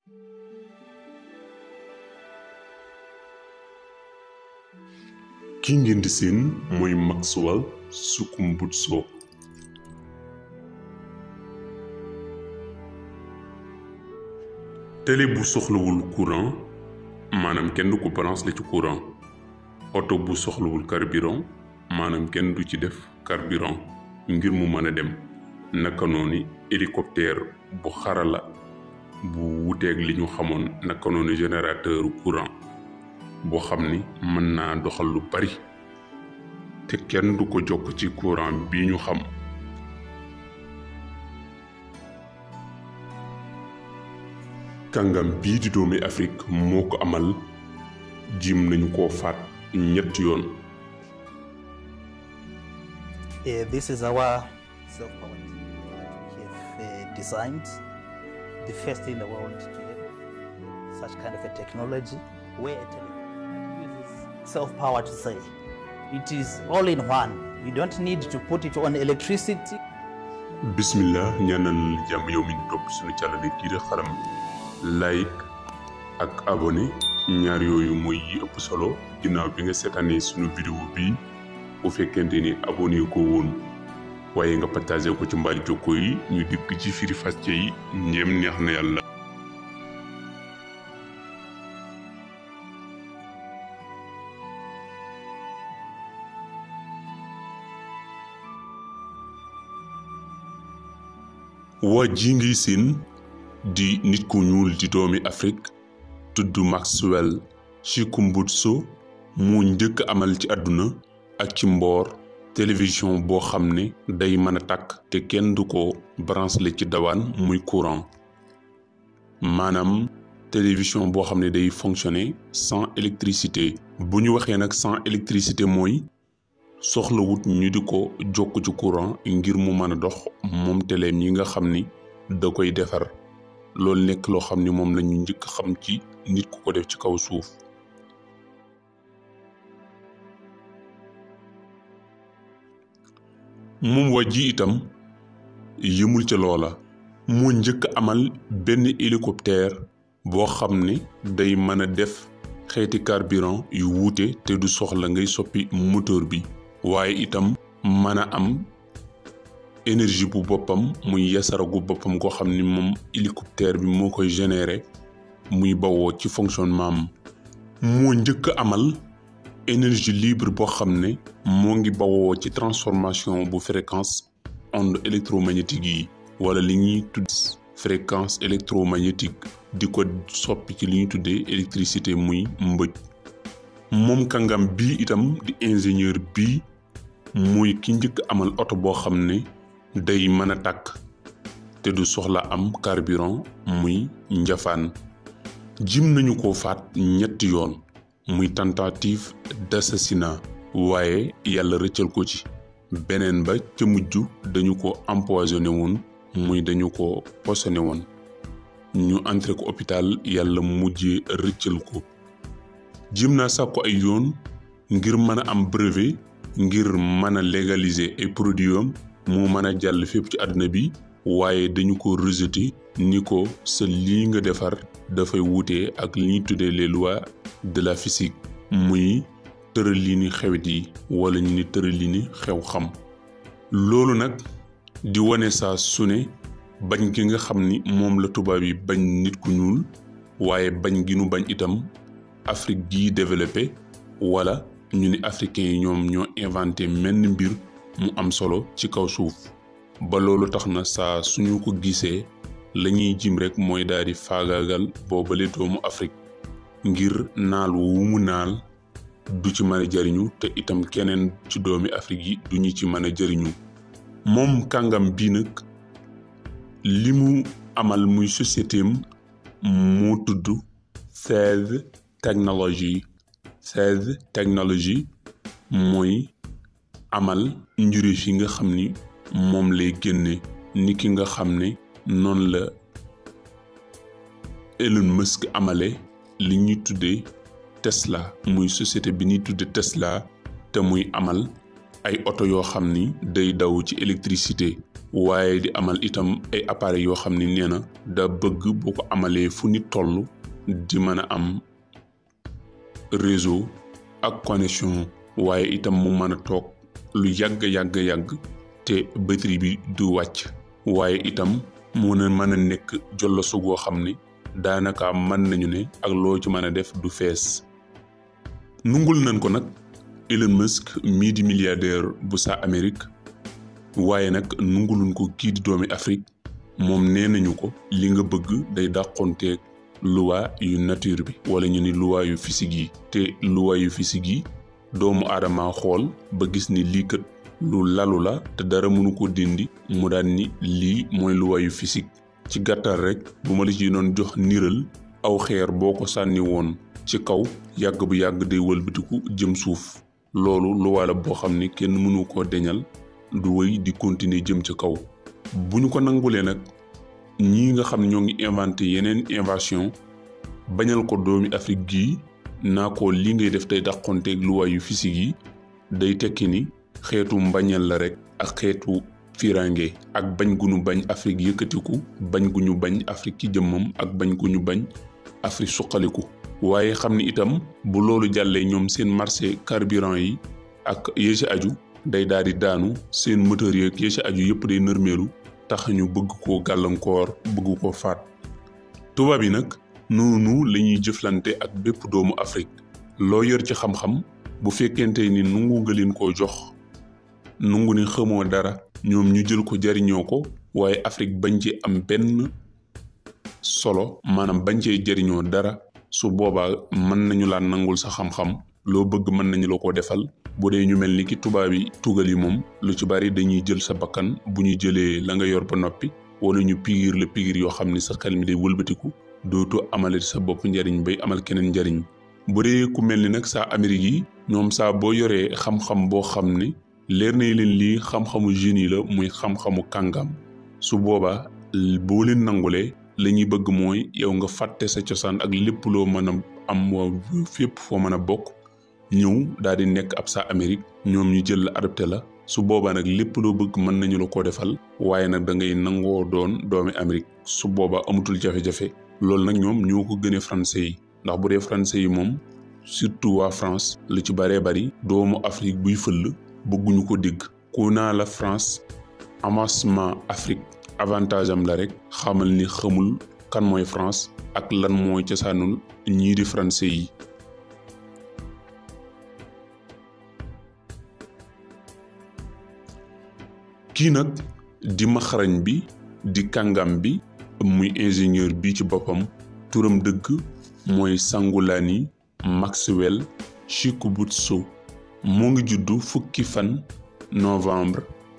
ki ngeen di seen mooy Maxwell Sukumbutso télé bu soxlawul courant maanaam kenn du ko branché ci courant oto bu soxlawul carburant maanaam kenn du ci def carburant ngir mu mën a dem naka noonu hélicoptère bu xarala bu wuteeg li ñu xamoon naka noonu générateur courant boo xam ni mën naa doxal lu bari te kenn du ko jokk ci courant bi ñu xam kàngam bii di doomi Afrique moo ko amal jim nañu ko faat ñetti yoon Uh, this is our self-powered we have uh, designed the first in the world to have such kind of a technology where a telephone uses self-power to say it is all in one you don't need to put it on electricity bismillah ñaanal jàmm yow mi ñu topp suñu càllale kii di xalam like ak abonné ñaar yooyu mooy yi ëpp solo ginnaaw bi nga seetaanee suñu vidéo bi bu fekkente ni abonné ko woon waaye nga partagé ko ci mbaali jokko yi ñu dikk ci firi fàcce yi njéem neex na yàlla waa ji ngiy seen di nit ku ñuul di doomi Afrique tudd Maxwell Chikumbutso mu njëkk amal ci àdduna ak ci mboor télévision boo xam ne day mën a tàkk te kenn du ko branché ci dawaan muy courant maanaam télévision boo xam ne day fonctionner sans électricité bu ñu waxee nag sans électricité mooy soxlawut ñu di ko jokk ci courant ngir mu mën a dox moom teleem yi nga xam ni da koy defar loolu nekk loo xam ni moom lañu njëkk xam ci nit ku ko def ci kaw suuf moom waa ji itam yëmul ca loola moo njëkk amal benn hélicoptère boo xam ne day mën a def xeeti carburant yu wuute te du soxla ngay soppi moteur bi waaye itam mën a am énergie bu boppam muy yasaragu boppam koo xam ni moom hélicoptère bi moo koy générer muy bawoo ci fonctionnement am moo njëkk amal énergie libre boo xam ne moo ngi bawoo ci transformation bu fréquence onde électromagnétique yi wala li ñuy tudd fréquence électromagnétique di ko soppi ci li ñuy tuddee électricité muy mbëj moom kàngam bii itam di ingénieur bii muy ki njëkk amal oto boo xam ne day mën a tàkk te du soxla am carburant muy njafaan jim nañu ko faat ñetti yoon muy tentative d'assassinat waaye yàlla rëccal ko ci beneen ba ca mujj dañu ko empoisonné woon muy dañu ko poisonné woon ñu entré ko hôpital yàlla mujjee rëccal ko jim naa sàkku ay yoon ngir mën a am brevet ngir mën a légaliser ay produits am mu mën a jàll fépp ci àdduna bi waaye dañu ko rejeté ni ko sa lii nga defar dafay wuute ak li ñuy tuddee les lois de la physique muy tëralini xewet yi wala ñu ni tëralini xew xam loolu nag di wane saa su ne bañ gi nga xam ni moom la tubaab yi bañ nit ku ñuul waaye bañ gi nu bañ itam Afrique gii développé wala ñu ni africains yi ñoom ñoo inventé menn mbir mu am solo ci kaw suuf ba loolu tax na saa suñu ko gisee lañuy jim rekk mooy daal di faagaagal boobale doomu Afrique ngir naal wu mu naal du ci mën a jariñu te itam keneen ci doomi Afrique yi duñu ci mën a jariñu moom kàngam bii nag li mu amal muy société am moo tudd Seize Technology Seize Technology mooy amal njuréef yi nga xam ni moom lay génne ni ki nga xam ne noonu la Elon Musk amale li ñuy tuddee Tesla muy société bi ñuy tuddee Tesla te muy amal ay oto yoo xam ni day daw ci électricité waaye di amal itam ay appareils yoo xam ni nee na da bëgg boo ko amalee fu nit toll di mën a am réseau ak connexion waaye itam mu mën a toog lu yàgg yàgg yàgg te batterie bi du wàcc waaye itam mu ne mën a nekk jollosu goo xam ni daanaka mën nañu ne ak loo ci mën a def du fees nungul nañ ko nag Elon Musk mii di milliardaire bu saa Amérique waaye nag nunguluñ ko kii di doomi Afrique moom nee nañu ko li nga bëgg day dàqonteeg loi yu nature bi wala ñu ni loi yu physique yi te loi yu physique yi doomu aadama xool ba gis ni lii kat lu lalu la te dara mënu ko dindi mu daan ni lii mooy loi yu physique ci gàttal rek bu ma la ci doon jox niral aw xeer boo ko sànni woon ci kaw yàgg bu yàgg day wëlbatiku jëm suuf loolu loi la boo xam ni kenn mënu koo deñal du wéy di continuer jëm ci kaw bu ñu ko nangulee nag ñii nga xam ne ñoo ngi inventé yeneen invention bañal ko doomi Afrique gii naa ko li ngay def day dàqonteeg loi yu physique yi day tekki ni xeetu mbañal la rek ak xeetu firange ak bañ gu ñu bañ Afrique yëkkatiku bañ gu ñu bañ Afrique ci jëmmam ak bañ gu ñu bañ Afrique suqaliku waaye xam ni itam bu loolu jàllee ñoom seen marché carburant yi ak yee ci aju day daal di daanu seen moteur yeeg yee ci aju yëpp day nërmeelu tax ñu bëgg koo gàllankoor bëgg koo faat tubaab yi nag noonu la ñuy jëflante ak bépp doomu Afrique loo yor ci xam-xam bu fekkente ni nungu nga leen koo jox nungu ni xamoo dara ñoom ñu jël ko jariñoo ko waaye Afrique bañ ci am benn solo maanaam bañ cee jariñoo dara su boobaa mën nañu laa nangul sa xam-xam loo bëgg mën nañu la ko defal bu dee ñu mel ni ki tubaab yi tugal yi moom lu ci bari dañuy jël sa bakkan bu ñu jëlee la nga yor ba noppi wala ñu pigiir la pigiir yoo xam ni sa xel mi day wëlbatiku dootu amalati sa bopp njariñ bay amal keneen njariñ bu dee ku mel ni nag saa Amérique yi ñoom saa boo yoree xam-xam boo xam ni leer na leen lii xam-xamu génie la muy xam-xamu kàngam su boobaa boo leen nangulee la ñuy bëgg mooy yow nga fàtte sa cosaan ak lépp loo mën a am waa fépp foo mën a bokk ñëw daal di nekk ab saa Amérique ñoom ñu jël la adopté la su boobaa nag lépp loo bëgg mën nañu la ko defal waaye nag da ngay nangoo doon doomi Amérique su boobaa amatul jafe-jafe loolu nag ñoom ñoo ko gënee français yi ndax bu dee français yi moom surtout waa France lu ci baree bari doomu Afrique buy fëll bëgguñu ko dégg ku naa la France avancement Afrique avantage am la rek xamal ni xamul kan mooy France ak lan mooy cosaanul ñii di français yi kii nag di maxarañ bi di kàngam bi muy ingénieur bi ci boppam turam dëgg mooy Sangulani Maxwell Chikubuitso moo ngi juddu fukki fan novembre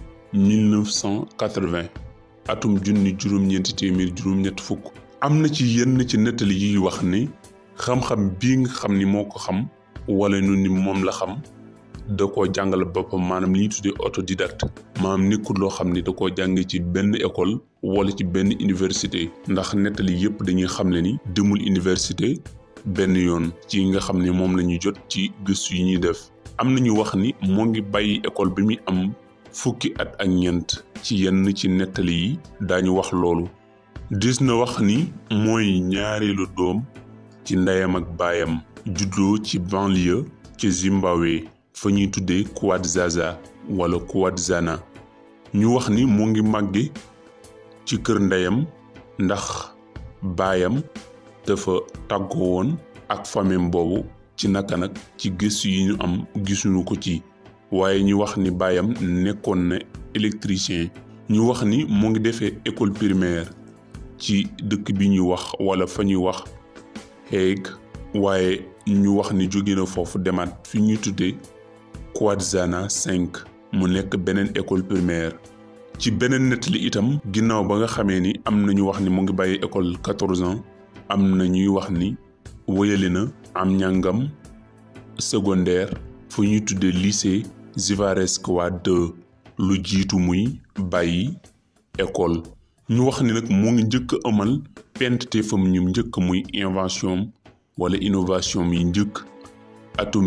1980 atum junni juróom-ñeenti téeméer juróom-ñett fukk am na ci yenn ci nettali yiy wax ni xam-xam bii nga xam ni moo ko xam wala nu ni moom la xam da koo jàngal boppam maanaam li ñuy tuddee autodidacte maanaam nekkul loo xam ni da koo jàng ci benn école wala ci benn université ndax nettali yépp dañuy xamle ni demul université benn yoon ci nga xam ne moom la ñuy jot ci gëstu yi ñuy def am na ñu wax ni moo ngi bàyyi école bi muy am fukki at ak ñeent ci yenn ci nettali yi daañu wax loolu dis na wax ni mooy ñaareelu doom ci ndeyam ak baayam juddoo ci banlieue ci Zimbabwe fa ñuy tuddee Kwadzasa wala Kwadzana ñu wax ni mu ngi màgge ci kër ndeyam ndax baayam dafa tàggoo woon ak famille boobu ci naka nag ci gëstu yi ñu am gisuñu ko ci waaye ñu wax ni baayam nekkoon na électricien ñu wax ni mu ngi defee école primaire ci dëkk bi ñuy wax wala fa ñuy wax Hague waaye ñu wax ni jóge na foofu demaat fi ñuy tuddee Kwadzana 5 mu nekk beneen école primaire ci beneen nettali itam ginnaaw ba nga xamee ni am na ñu wax ni mu ngi bàyyi école 14 ans am na ñuy wax ni wéyali na am njàngam secondaire fu ñuy tuddee lycée Zivareskoa 2 lu jiitu muy bàyyi école ñu wax ni nag mu ngi njëkk amal penteefam ñu njëkk muy invention wala innovation yi njëkk atum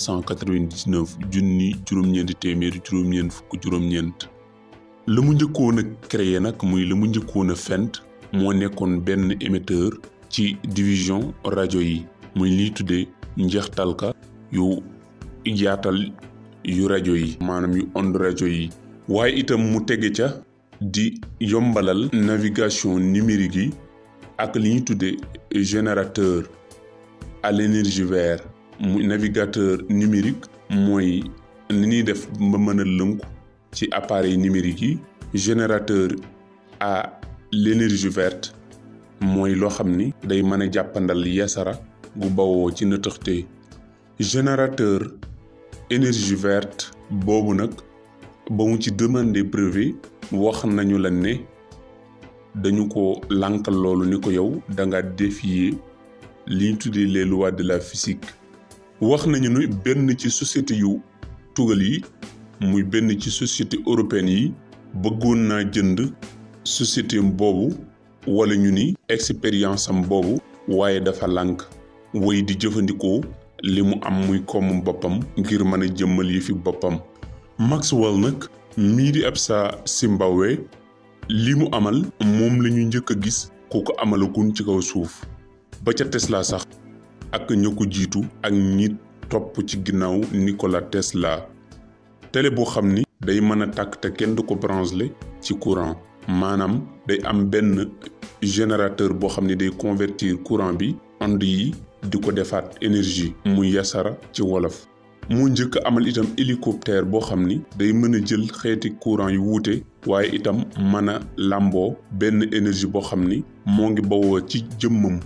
1999 junni juróom-ñeenti téeméeri juróom-ñeent fukk juróom-ñeent la mu njëkkoon a créé nag muy la mu njëkkoon a fent moo nekkoon benn émetteur ci division rajo yi muy liy tuddee njeextalka yu yaatal yu rajo yi maanaam yu onde rajo yi waaye itam mu tege ca di yombalal navigation numérique yi ak li ñuy tuddee générateur à l'énergie verte muy navigateur numérique mooy ni ñuy def ba mën a lënku ci appareil numérique yi générateur à l'énergie verte mooy loo xam ni day mën a jàppandal yasara gu bawoo ci nëtëxte générateur énergie verte boobu nag ba mu ci demander brevet wax nañu la ne dañu ko lànkal loolu ni ko yow da nga défier li ñu tuddee les lois de la physique wax nañu ni benn ci société yu tugal yi muy benn ci société européenne yi bëggoon naa jënd société boobu wala ñu ni expérience am boobu waaye dafa lànk woy di jëfandikoo li mu am muy koomu boppam ngir mën a jëmmal yi fi boppam Maxwell nag mii di ab sa Zimbabwe li mu amal moom la ñu njëkk a gis ku ko amalagun ci kaw suuf ba ca Tesla sax ak ña ko jiitu ak ñi topp ci ginnaaw Nikola Tesla télé boo xam ni day mën a tàkk te kenn du ko branché ci courant maanaam day am benn générateur boo xam ni day convertir courant bi onde yi di ko defaat énergie muy yasara ci wolof mu njëkk amal itam hélicoptère boo xam ni day mën a jël xeeti courant yu wuute waaye itam mën a làmboo benn énergie boo xam ni moo ngi bawoo ci jëmmam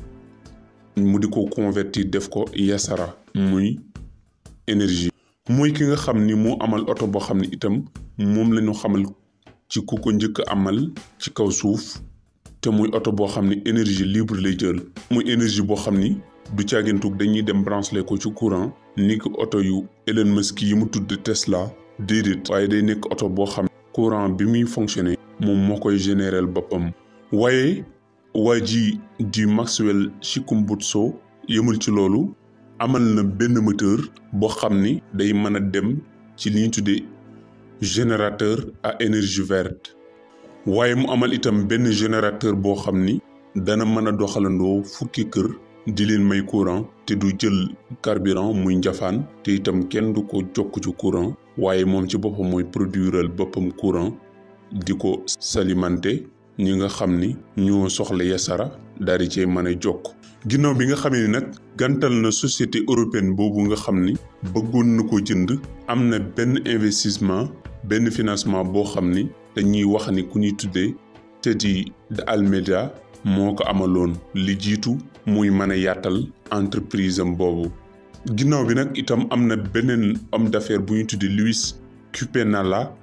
mu di ko convertir def ko yasara muy énergie mooy ki nga xam ni moo amal oto boo xam ni itam moom la ñu xamal ci ku ko njëkk amal ci kaw suuf te muy oto boo xam ni énergie libre lay jël muy énergie boo xam ni du caagintug dañuy dem branché ko ci courant ni ko oto yu Elon Musk yi mu tudd Tesla déedéet waaye day nekk oto boo xam courant bi muy fonctionner moom moo koy général boppam waaye waa ji di Maxwell Chikumbutso yëmul ci loolu amal na benn moteur boo xam ni day mën a dem ci li ñu tuddee générateur à énergie verte waaye mu amal itam benn générateur boo xam ni dana mën a doxalandoo fukki kër di leen may courant te du jël carburant muy njafaan te itam kenn du ko jokk ci courant waaye moom ci boppam mooy produiral boppam courant di ko salimante ñi nga xam ni ñoo soxla yasara daal di cee mën a jokk ginnaaw bi nga xamee ni nag gantal na société européenne boobu nga xam ni bëggoon na ko jënd am na benn investissement benn financement boo xam ni dañuy wax ni ku ñuy tuddee Teddy de Almeida moo ko amaloon li jiitu muy mën a yaatal entreprise am boobu ginnaaw bi nag itam am na beneen homme d'affaires bu ñu tuddee Luis Cupenala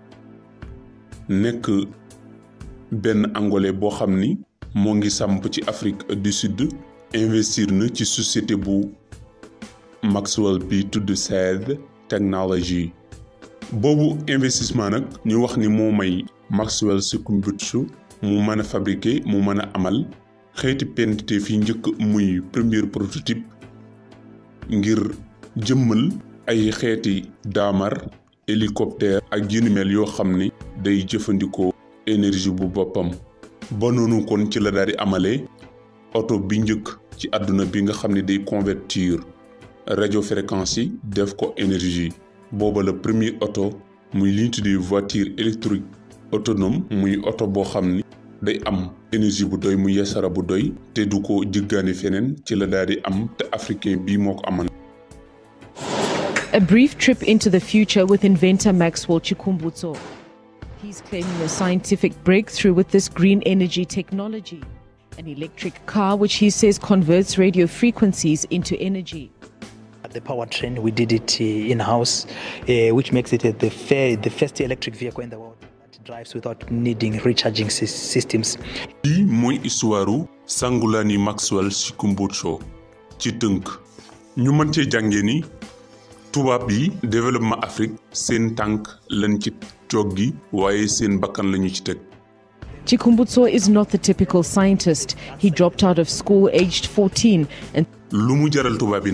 nekk benn angolais boo xam ni moo ngi samp ci Afrique du Sud investir na ci société bu Maxwell bi tudd Saed Technology boobu investissement nag ñu wax ni moo may Maxwell Chikumbutso mu mën a fabriquer mu mën a amal xeeti pente fi njëkk muy premier prototype ngir jëmmal ay xeeti daamar hélicoptère ak yu ni mel yoo xam ni day jëfandikoo énergie bu boppam ba noonu kon ci la daal di amalee oto bi njëkk ci àdduna bi nga xam ne day convertir radio fréquence yi def ko énergie booba la premier oto muy li ñu tuddee voiture électrique autonome muy oto boo xam ni day am énergie bu doy mu yesara bu doy te du ko jëggaani feneen ci la daal di am te africain bii moo ko amal A brief trip into the future with inventor Maxwell Chikumbutso. He's claiming a scientific breakthrough with this green energy technology, an electric car which he says converts radio frequencies into energy. At the powertrain, we did it uh, in house, uh, which makes it uh, the, fa- the first electric vehicle in the world that drives without needing recharging sys- systems. lii mooy histoire Sangulani Maxwell Chikumbutso ci tënk ñu mën cee jàngee ni tubaab yi développement Afrique seen tànk lañ ci joggi waaye seen bakkan lañu ci teg Chikumbutso is not the typical scientist. He dropped out of school aged 14 and lu mu jaral tubaab yi nag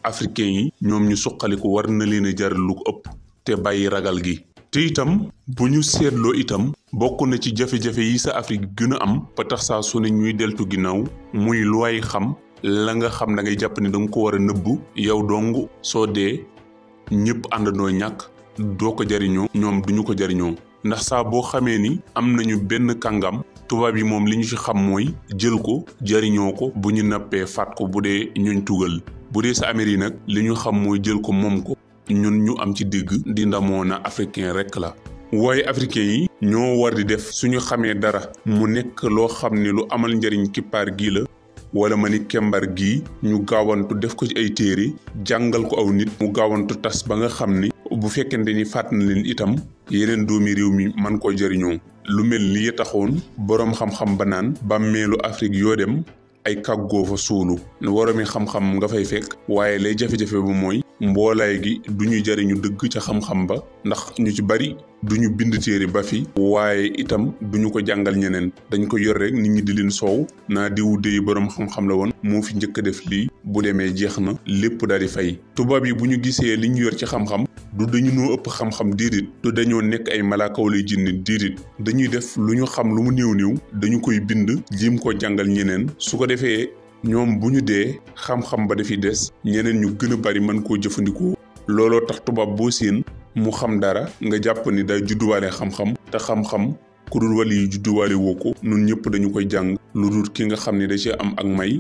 africain yi ñoom ñu suqaliku war na leen a jaral lu ko ëpp te bàyyi ragal gi te itam bu ñu seetloo itam bokk na ci jafe-jafe yi sa Afrique gën a am ba tax saa su ne ñuy deltu ginnaaw muy lu waay xam la nga xam da ngay jàpp ne da nga ko war a nëbbu yow dong soo dee ñëpp àndandoo ñàkk doo ko jariñoo ñoom duñu ko jariñoo ndax saa boo xamee ni am nañu benn kàngam tubaab yi moom li ñu ci xam mooy jël ko jariñoo ko bu ñu nappee faat ko bu dee ñuñ tugal bu dee sa Amérique nag li ñu xam mooy jël ko moom ko ñun ñu am ci digg di ndamoo na africain rekk la waaye africain yi ñoo war di def suñu xamee dara mu nekk loo xam ne lu amal njariñ kippaar gii la wala ma ni kembar gii ñu gaawantu def ko ci ay téere jàngal ko aw nit mu gaawantu tas ba nga xam ni bu fekkente ni faat na leen itam yeneen doomi réew mi man koo jëriñoo lu mel ni taxoon boroom xam-xam ba naan bàmmeelu Afrique yoo dem ay kàggoo fa suulu waroomi xam-xam nga fay fekk waaye lay jafe-jafe bu mooy mboolaay gi du ñu jariñu dëgg ca xam-xam ba ndax ñu ci bari duñu bind téere ba fi waaye itam duñu ko jàngal ñeneen dañ ko yor rek nit ñi di leen soow naa diwu déy boroom xam-xam la woon moo fi njëkk a def lii bu demee jeex na lépp daal di fay tubaab yi bu ñu gisee li ñu yor ci xam-xam du dañu noo ëpp xam-xam déedéet du dañoo nekk ay malaaka wala jinne déedéet dañuy def lu ñu xam lu mu néew néew dañu koy bind jiim ko jàngal ñeneen su ko defee ñoom bu ñu dee xam-xam ba dafiy des ñeneen ñu gën a bari mën koo jëfandikoo looloo tax tubaab boo séen mu xam dara nga jàpp ni day judduwaale xam-xam te xam-xam ku dul wali yi judduwaale woo ko nun ñëpp dañu koy jàng lu dul ki nga xam ne da ci am ak may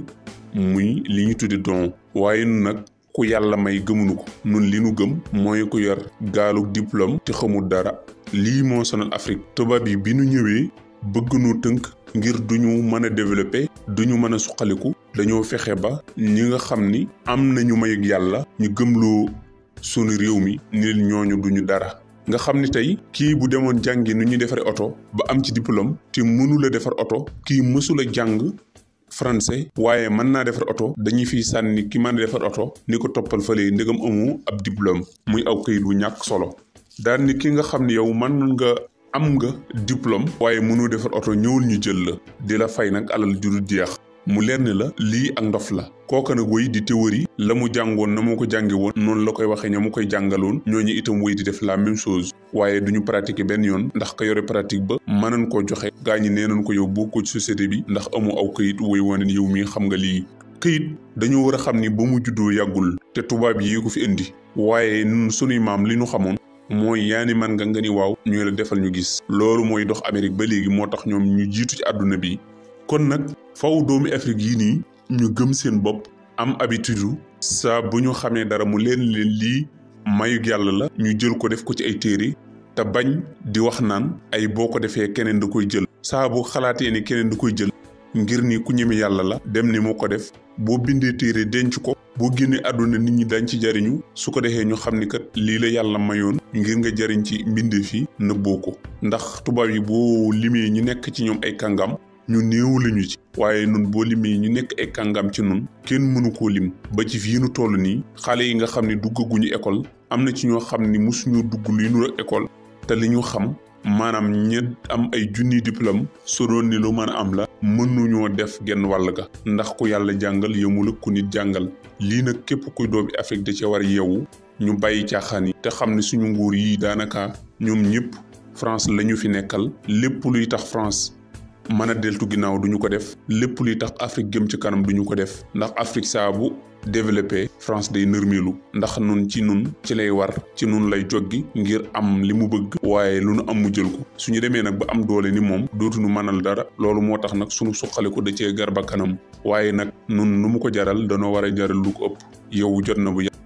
muy li ñu tuddi don waaye nun nag ku yàlla may gëmunu ko nun li nu gëm mooy ku yor gaalug diplôme te xamul dara lii moo sonal Afrique tubaab yi bi nu ñëwee bëgg nu tënk ngir duñu mën a développer duñu mën a suqaliku dañoo fexe ba ñi nga xam ni am nañu mayug yàlla ñu gëmloo sunu réew mi ni ñooñu duñu dara nga xam ni tey kii bu demoon jàngi nu ñuy defaree oto ba am ci diplôme te mënula defar oto kii mësula jàng français waaye mën naa defar oto dañuy fiy sànni ki mën a defar oto ni ko toppal fële ndegam amu ab diplôme muy aw këyit wu ñàkk solo daal ni ki nga xam ne yow mën nga am nga diplôme waaye mënoo defar oto ñëwul ñu jël la di la fay nag alal ju dul jeex mu leer ni la lii ak ndof la kooka nag woy di théorie la mu jàngoon na moo ko jànge woon noonu la koy waxee ña mu koy jàngaloon ñooñu itam woy di def la même chose waaye duñu pratiquer benn yoon ndax ka yore pratique ba mënoon koo joxe gaa ñi nee nañ ko yow boo ko ci société bi ndax amu aw këyit woy wane ni yow mii xam nga lii këyit dañoo war a xam ni ba mu juddoo yàggul te tubaab yi ko fi indi waaye nun sunuy maam li ñu xamoon mooy yaani man nga nga ni waaw ñu la defal ñu gis loolu mooy dox Amérique ba léegi moo tax ñoom ñu jiitu ci àdduna bi kon nag faw doomi Afrique yii nii ñu gëm seen bopp am habitude saa bu ñu xamee dara mu leen leen lii mayug yàlla la ñu jël ko def ko ci ay téere te bañ di wax naan ay boo ko defee keneen da koy jël saa bu xalaatee ni keneen da koy jël ngir ni ku ñeme yàlla la dem ni moo ko def boo bindee téere denc ko boo génnee àdduna nit ñi dañ ci jariñu su ko defee ñu xam ni kat lii la yàlla mayoon ngir nga jariñ ci mbindee fi nëbboo ko ndax tubaab yi boo limee ñu nekk ci ñoom ay kàngam ñu néew lañu ci waaye nun boo limee ñu nekk ay kàngam ci nun kenn mënu koo lim ba ci fii nu toll nii xale yi nga xam ne duggaguñu école am na ci ñoo xam ni mosuñoo dugg luy nur ak école te li ñu xam maanaam ña am ay junni diplôme su doon ni lu mën a am la mënuñoo def genn wàll ga ndax ku yàlla jàngal yëmul ak ku nit jàngal lii nag képp kuy doomi Afrique da ci war a yeewu ñu bàyyi caaxaan yi te xam ne suñu nguur yi daanaka ñoom ñëpp France la ñu fi nekkal lépp luy tax France mën a deltu ginnaaw duñu ko def lépp luy tax Afrique gëm ci kanam duñu ko def ndax Afrique saa bu développé France day nërmeelu ndax nun ci nun ci lay war ci nun lay joggi ngir am li mu bëgg waaye lu nu am mu jël ko suñu demee nag ba am doole ni moom dootuñu mënal dara loolu moo tax nag suñu suqaliku da cee gar ba kanam waaye nag nun nu mu ko jaral danoo war a jaral lu ko ëpp yow jot na bu